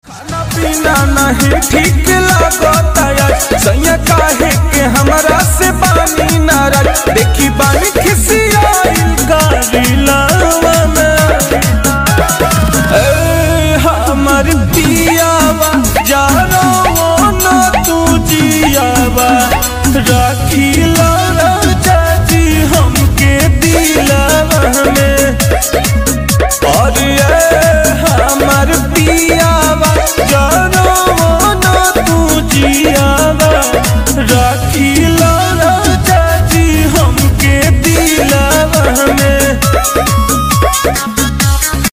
खाना पीना नहीं ठीक लागता यार सैया काहे के हमरा से बानी नाराज देखी बानी खिसियाइल गाड़ी लावा